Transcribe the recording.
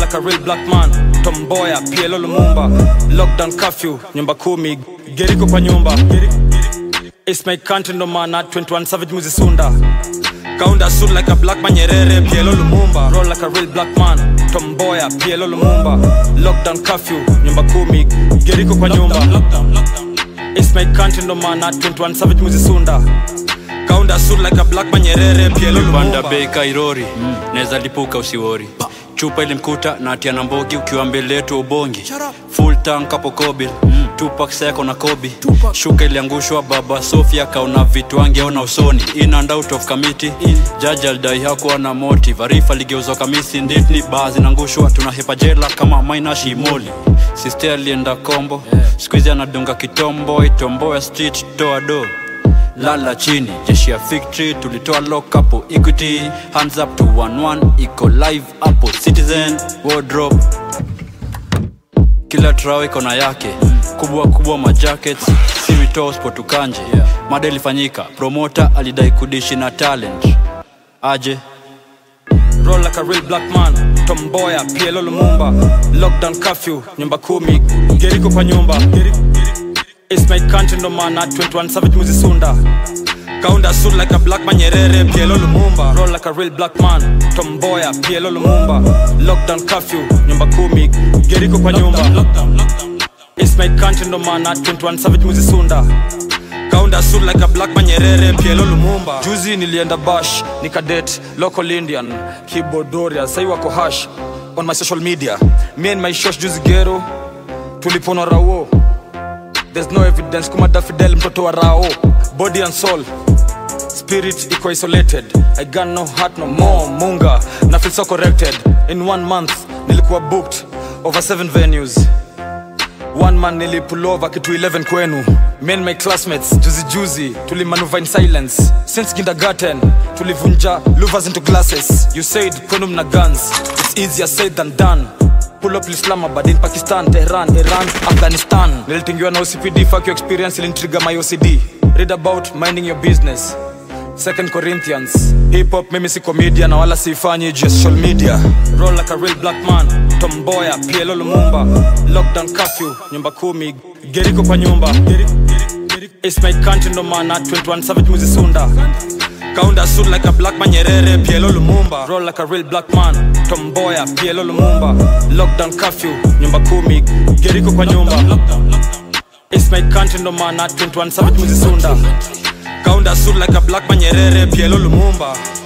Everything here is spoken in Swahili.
like a real black man tomboya pielo lumumba lockdown curfew nyumba kumi geriko kwa nyumba It's my country no mana 21 savage muzisunda kaunda suit like a black man nyerere pielo lumumba roll like a real black man tomboya pielo lumumba lockdown curfew nyumba kumi geriko kwa nyumba It's my country no mana 21 savage muzisunda kaunda suit like a black man nyerere pielo panda lumumba bei kairori mm. naweza lipuka usiwori chupa ilimkuta na atia na mbogi ukiwa mbele yetu ubongi full tank hapo kobil mm. tupak seko na kobi shuka iliangushwa baba sofia kaona vitu angeona usoni in and out of committee jaji alidai hakuwa na motive arifa aligeuzwa kamisi nditni baa zinaangushwa tunahepa jela kama maina shimoli siste alienda kombo yeah. skuizi anadunga kitombo itomboya street toa do lala chini jeshi ya victory tulitoa lock hapo equity hands up to 11 iko live hapo citizen wardrobe kila trao iko na yake kubwa kubwa majackets si witoo spotukanje mada ilifanyika promota alidai kudishi na talent aje roll like a real black man tomboya pielo lumumba lockdown curfew nyumba kumi geriko kwa nyumba It's my country no mana 21 savage muzisunda kaunda suit like a black man nyerere pielo lumumba roll like a real black man tomboya pielo lumumba lockdown curfew nyumba kumi geriko kwa nyumba It's my country no mana 21 savage muzisunda kaunda suit like a black man nyerere pielo lumumba juzi nilienda bash nikadet local indian kibodoria sai wako hash on my social media me and my shosh juzi gero tulipona rawo there's no evidence kumada fidel mtoto wa rao body and soul spirit iko isolated i got no heart no more munga na feel so corrected in one month nilikuwa booked over seven venues one man nilipulova kitu 11 kwenu me and my classmates juzi juzi tulimanuva in silence since kindergarten tulivunja louvers into glasses you said kwenu mna guns it's easier said than done pull up islamabad in pakistan tehran iran afghanistan nilitingiwa na ocpd fuck your experience ilintriga my ocd read about minding your business second corinthians hip hop mimi si comedian na wala siifanyi juu ya social media roll like a real black man tomboya pielo lumumba lockdown curfew nyumba kumi geriko kwa nyumba It's my country no mana 21 savage muzisunda kaunda suit like a black man nyerere pielo lumumba roll like a real black man tomboya pielo lumumba lockdown curfew nyumba kumi geriko kwa nyumba It's my country no mana 21 savage muzisunda kaunda suit like a black man nyerere pielo lumumba